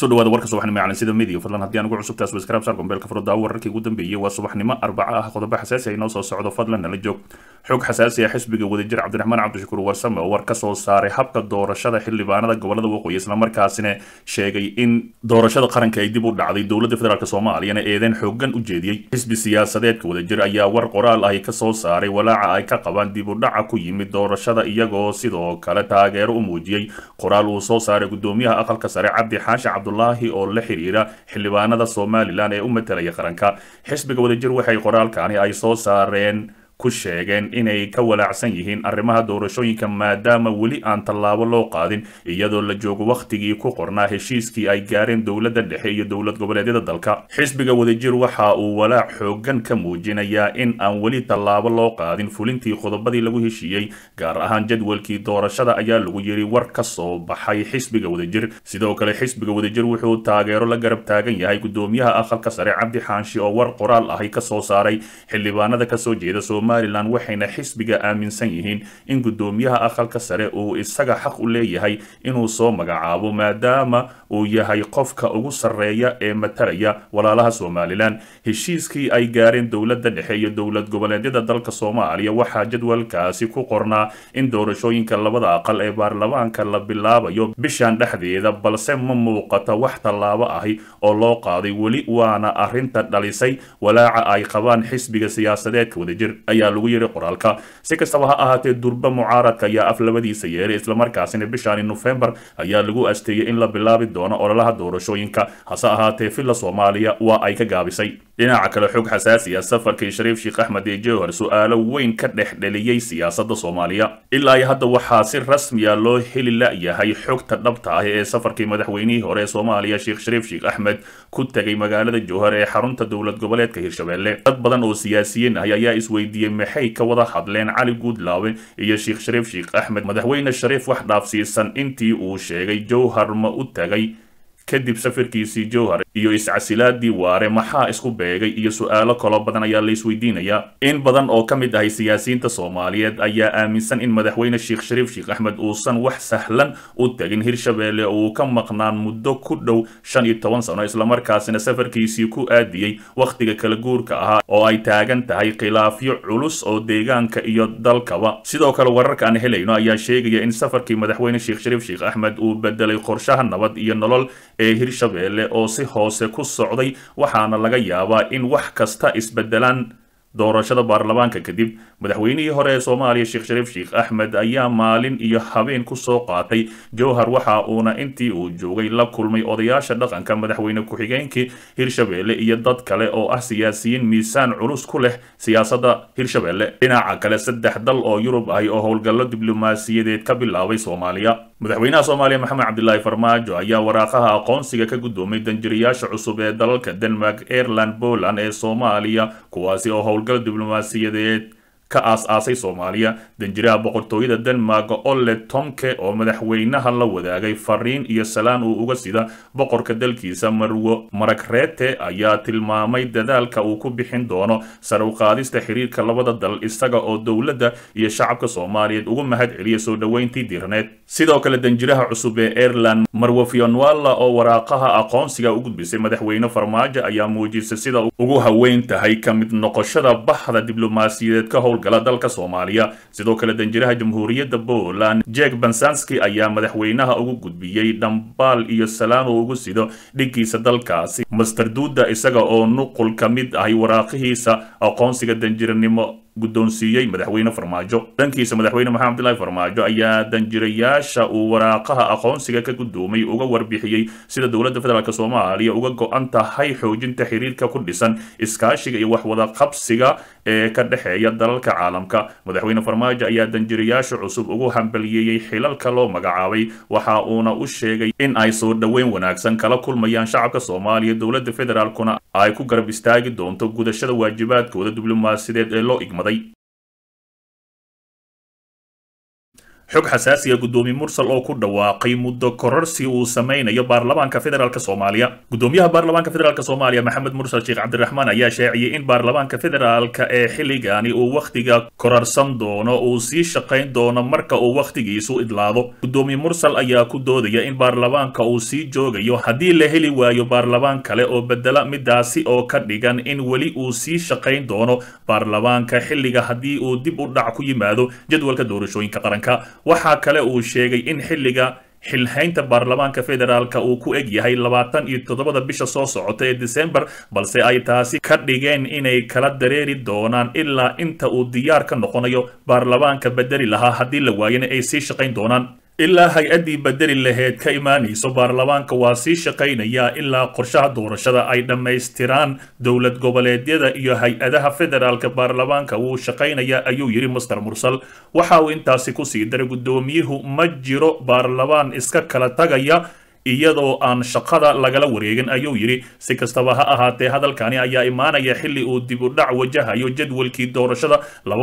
kusoo dhawaada warka subaxnimo ee calansida media fadlan haddii aan ugu cusubtahay subscribe sar gombeelka furada wararkii ugu dambeeyey waa subaxnimo arbaca ah qodobo xasaasi ah inoo soo socdo fadlan nala joog xog xasaasi ah xisbiga wadajir cabdiraxmaan cabdishakuur warsame oo war ka soo saaray habka doorashada xildhibaanada gobolada waqooyi islamarkaasina sheegay in doorashada qaranka ay dib u dhacday dowladda federaalk soomaaliyana eedeyn xoogan u jeediyey xisbi siyaasadeedka wadajir ayaa war qoraal ahi ka soo saaray walaaca ay ka qabaan dib u dhaca ku yimid doorashada iyagoo sidoo kale taageero u muujiyey qoraal uu soo saaray gudoomiyaha aqalka sare cabdi xaashi cabdulaahi oo la xiriira xildhibaanada somalilan ee u matalaya qaranka xisbiga wadajir waxay qoraalkani ay soo saareen ku sheegeen inay ka walaacsan yihiin arrimaha doorashooyinka maadaama weli aan tallaabo loo qaadin iyadoo la joogo wakhtigii ku qornaa heshiiskii ay gaareen dowladda dhexe iyo dowlad goboleedyada dalka xisbiga wadajir waxa uu walaac xoogan ka muujinayaa in aan weli tallaabo loo qaadin fulintii qodobadii lagu heshiiyey gaar ahaan jadwalkii doorashada ayaa lagu yiri war ka soo baxay xisbiga wadajir sidoo kale xisbiga wadajir wuxuu taageero la garab taagan yahay gudoomiyaha aqalka sare cabdi xaanshi oo war qoraal ahi ka soo saaray xildhibaanada kasoo jeeda somalilan waxayna xisbiga aaminsan yihiin in gudoomiyaha aqalka sare uu isaga xaq u leeyahay inuu soo magacaabo maadaama uu yahay qofka ugu sarreeya ee matalaya walaalaha somalilan heshiiskii ay gaareen dowladda dhexe iyo dowlad goboleedyada dalka soomaaliya waxaa jadwalkaasi ku qornaa in doorashooyinka labada aqal ee baarlamaanka la bilaabayo bishan dhexdeeda balse ma muuqato wax tallaabo ahi oo loo qaaday weli waana arrinta dhalisay walaaca ay qabaan xisbiga siyaasadeedka wadajir ayaa lagu yiri qoraalka si kastaba ha ahaatee durba mucaaradka ayaa af labadiisa yeeray islamarkaasina bishaani nofembar ayaa lagu asteeyey in la bilaabi doono ololaha doorashooyinka hase ahaatee villa soomaaliya waa ay ka gaabisay dhinaca kale xog xasaasi ah safarkii shariif sheekh axmed ee jowhar su-aalo weyn ka dhex dheliyey siyaasadda soomaaliya ilaa iyo hadda waxaa si rasmiya loo heli la-yahay xogta dhabta ah ee safarkii madaxweynihii hore ee soomaaliya sheekh shariif sheekh axmed ku tegay magaalada jowhar ee xarunta dowlad goboleedka hirshabelle dad badan oo siyaasiyiin ah ayaa isweydiiyey maxay ka wada hadleen cali guudlaawe iyo sheekh shariif sheekh axmed madaxweyne shariif wax dhaafsiisan intii uu sheegay jowhar ma u tagay kadib safarkiisii jowhar iyo iscasilaadii waare maxaa isku beegay iyo su-aalo kaloo badan ayaa la isweydiinayaa in badan oo ka mid ahay siyaasiyiinta soomaaliyeed ayaa aaminsan in madaxweyne sheekh shariif sheekh axmed uusan wax sahlan u tagin hirshabelle oo uu ka maqnaan muddo ku dhow shan iyo toban sano islamarkaasina safarkiisii ku aadiyey wakhtiga kala guurka ahaa oo ay taagan tahay khilaafyo culus oo deegaanka iyo dalkaba sidoo kale wararka aan helayno ayaa sheegaya in safarkii madaxweyne sheekh shariif sheekh axmed uu bedelay qorshaha nabad iyo nolol ee hirshabelle oo si hoose ku socday waxaana laga yaabaa in wax kasta isbedelaan doorashada baarlamaanka kadib madaxweynihii hore ee soomaaliya sheekh shariif sheekh axmed ayaa maalin iyo habeen kusoo qaatay jowhar waxa uuna intii uu joogay la kulmay odayaasha dhaqanka madaxweyne ku-xigeenkii hirshabelle iyo dad kale oo ah siyaasiyiin miisaan culus ku leh siyaasadda hirshabelle dhinaca kale saddex dal oo yurub ahi oo howlgallo diblomaasiyadeed ka bilaabay soomaaliya madaxweynaha soomaaliya maxamed cabdilaahi farmaajo ayaa waraaqaha aqoonsiga ka guddoomay danjirayaasha cusub ee dalalka denmark aireland poland ee soomaaliya kuwaasi oo howlgal diblomaasiyadeed ka aas-aasay soomaaliya danjiraha boqortooyada denmark ole tomke oo madaxweynaha la wadaagay fariin iyo salaan uu uga sida boqorka dalkiisa marwo maragreete ayaa tilmaamay dadaalka uu ku bixin doono sare u qaadista xiriirka labada dal isaga oo dowladda iyo shacabka soomaaliyeed ugu mahad celiya soo dhoweyntii diirneed sidoo kale danjiraha cusub ee aireland marwo fionwalla oo waraaqaha aqoonsiga u gudbisay madaxweyne farmaajo ayaa muujisay sida ugu haweyn tahay ka mid noqoshada baxda diblomaasiyadeed ka howl dalka soomaaliya sidoo kale danjiraha jamhuuriyadda poland jek bansanski ayaa madaxweynaha ugu gudbiyey dhambaal iyo salaan uu ugu sido dhiggiisa dalkaasi master duuda isaga oo nuqul ka mid ahay waraaqihiisa aqoonsiga danjiranimo guddoonsiiyey madaxweyne farmaajo dhankiisa madaxweyne maxamed abdillahi farmaajo ayaa danjirayaasha uu waraaqaha aqoonsiga ka guddoomay uga warbixiyey sida dowladda federaalk soomaaliya uga go-an tahay xoojinta xiriirka ku dhisan iskaashiga iyo waxwada qabsiga ee ka dhexeeya dalalka caalamka madaxweyne farmaajo ayaa danjirayaasha cusub ugu hambaliyeeyey xilalka loo magacaabay waxa uuna u sheegay in ay soo dhoweyn wanaagsan kala kulmayaan shacabka soomaaliya dowladda federaalkuna ay ku garab istaagi doonto gudashada waajibaadkooda diblomaasiyadeed ee loo igmaday xog xasaasiya gudoomiye mursal oo ku dhawaaqay muddo kororsi uu sameynayo baarlamaanka federaalk soomaaliya gudoomiyaha baarlamaanka federaalk soomaaliya maxamed mursal sheekh cabdiraxmaan ayaa shaaciyey in baarlamaanka federaalka ee xilligani uu wakhtiga korarsan doono uu sii shaqayn doono marka uu wakhtigiisu idlaado gudoomiye mursal ayaa ku doodaya in baarlamaanka uu sii joogayo haddii la heli waayo baarlamaan kale oo bedela midaasi oo ka dhigan in weli uu sii shaqayn doono baarlamaanka xilliga haddii uu dib u dhac ku yimaado jadwalka doorashooyinka qaranka waxaa kale uu sheegay in xilliga xilhaynta baarlamaanka federaalka uu ku eg yahay labaatan iyo toddobada bisha soo socota ee december balse ay taasi ka dhigeen inay kala dareeri doonaan ilaa inta uu diyaar ka noqonayo baarlamaanka bedeli lahaa haddii la waayana ay sii shaqayn doonaan ilaa hay-addii bedeli laheyd ka imaanayso baarlamaanka waa sii shaqaynayaa ilaa qorshaha doorashada ay dhammaystiraan dowlad goboleedyada iyo hay-adaha federaalka baarlamaanka wuu shaqaynayaa ayuu yidhi master mursal waxa uu intaasi kusii daray guddoomiyuhu ma jiro baarlamaan iska kala tagaya iyadoo aan shaqada lagala wareegin ayuu yidhi si kastaba ha ahaatee hadalkani ayaa imaanaya xilli uu dib u dhac wajahayo jadwalkii doorashada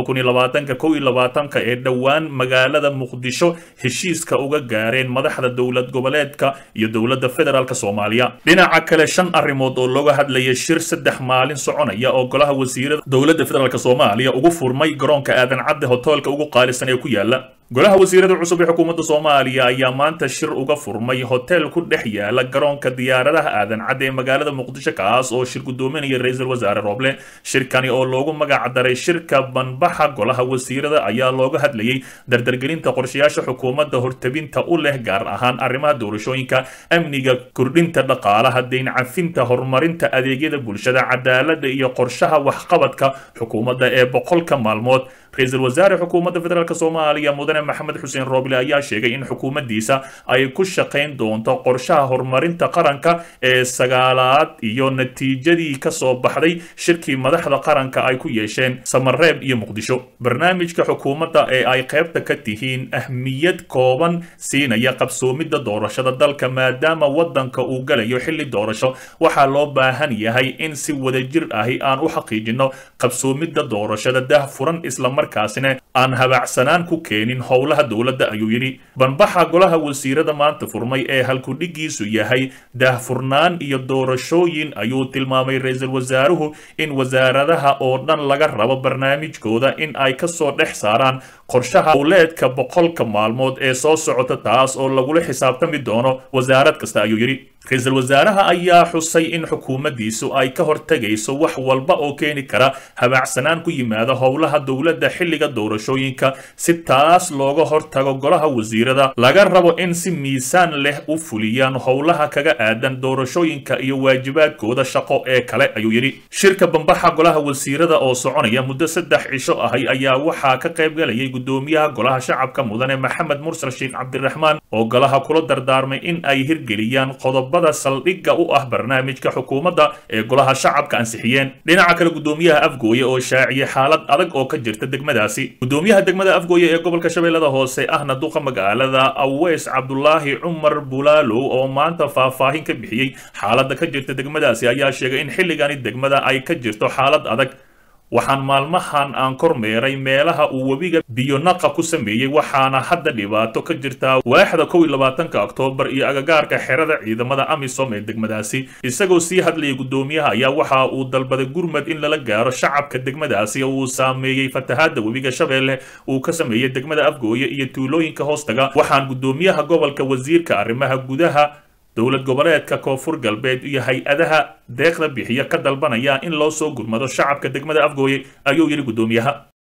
ee dhowaan magaalada muqdisho heshiiska uga gaareen madaxda dowlad goboleedka iyo dowladda federaalk soomaaliya dhinaca kale shan arrimood oo looga hadlaya shir saddex maalin soconaya oo golaha wasiirada dowladda federaalk soomaaliya ugu furmay garoonka aadan cadde hotoolka ugu qaalisan ee ku yaala golaha wasiirada cusub ee xukuumadda soomaaliya ayaa maanta shir uga furmay hotel ku dhex yaala garoonka diyaaradaha aadan cadde ee magaalada muqdisho kaas oo shir gudoominaya ra-iisul wasaare roble shirkani oo loogu magac daray shirka banbaxa golaha wasiirada ayaa looga hadlayay dardargelinta qorshayaasha xukuumadda hortabinta u leh gaar ahaan arrimaha doorashooyinka amniga kordhinta dhaqaalaha deyn cafinta horumarinta adeegyada bulshada cadaaladda iyo qorshaha waxqabadka xukuumadda ee boqolka maalmood ra-iisul wasaare xukuumadda federaalk soomaaliya mudane maxamed xuseen rooble ayaa sheegay in xukuumaddiisa ay ku shaqayn doonto qorshaha horumarinta qaranka ee sagaalaad iyo natiijadii ka soo baxday shirkii madaxda qaranka ay ku yeesheen samareeb iyo muqdisho barnaamijka xukuumadda ee ay qaybta ka tihiin ahmiyad kooban siinaya qabsoomidda doorashada dalka maadaama waddanka uu galayo xilli doorasho waxaa loo baahan yahay in si wadajir ahi aan u xaqiijinno qabsoomidda doorashada dah furan isla markaasina aan habaacsanaan ku keenin howlaha dowladda ayuu yidhi banbaxa golaha wasiirada maanta furmay ee halkudhigiisu yahay daahfurnaan iyo doorashooyin ayuu tilmaamay ra-iisul wasaaruhu in wasaaradaha oo dhan laga rabo barnaamijkooda in ay kasoo dhex saaraan qorshaha howleedka boqolka maalmood ee soo socota taas oo lagula xisaabtami doono wasaarad kasta ayuu yidhi ra-iisul wasaaraha ayaa xusay in xukuumaddiisu ay ka hortegayso wax walba oo keeni kara habaacsanaan ku yimaada howlaha dowladda xilliga doorashooyinka si taas looga hortago golaha wasiirada laga rabo in si miisaan leh u fuliyaan howlaha kaga aadan doorashooyinka iyo waajibaadkooda shaqo ee kale ayuu yidhi shirka bambaxa golaha wasiirada oo soconaya muddo saddex cisho ahay ayaa waxaa ka qaybgalayay gudoomiyaha golaha shacabka mudane maxamed mursal sheekh cabdiraxmaan oo golaha kula dardaarmay in ay hirgeliyaan qodobada saldhigga u ah barnaamijka xukuumadda ee golaha shacabka ansixiyeen dhinaca kale gudoomiyaha afgooye oo shaaciyay xaalad adag oo ka jirta degmadaasi gudoomiyaha degmada afgooye ee gobolka shabeellada hoose ahna duqa magaalada aweys cabdulaahi cumar bulaalow oo maanta faahfaahin ka bixiyey xaaladda ka jirta degmadaasi ayaa sheegay in xilligani degmada ay ka jirto xaalad adag waxaan maalmahan aan kormeeray meelaha uu webiga biyonaqa ku sameeyey waxaana hadda dhibaato ka jirtaa waaxda kow iyo labaatanka oktoobar iyo agagaarka xerada ciidamada amisom ee degmadaasi isagoo sii hadlayay gudoomiyaha ayaa waxa uu dalbaday gurmad in lala gaaro shacabka degmadaasi oo uu saameeyey fatahaadda webiga shabeelle uu ka sameeyey degmada afgooye iyo tuulooyinka hoostaga waxaan gudoomiyaha gobolka wasiirka arrimaha gudaha dowlad goboleedka koonfur galbeed iyo hay-adaha deeqda bixiya ka dalbanaya in loo soo gurmado shacabka degmada afgooye ayuu yidhi gudoomiyaha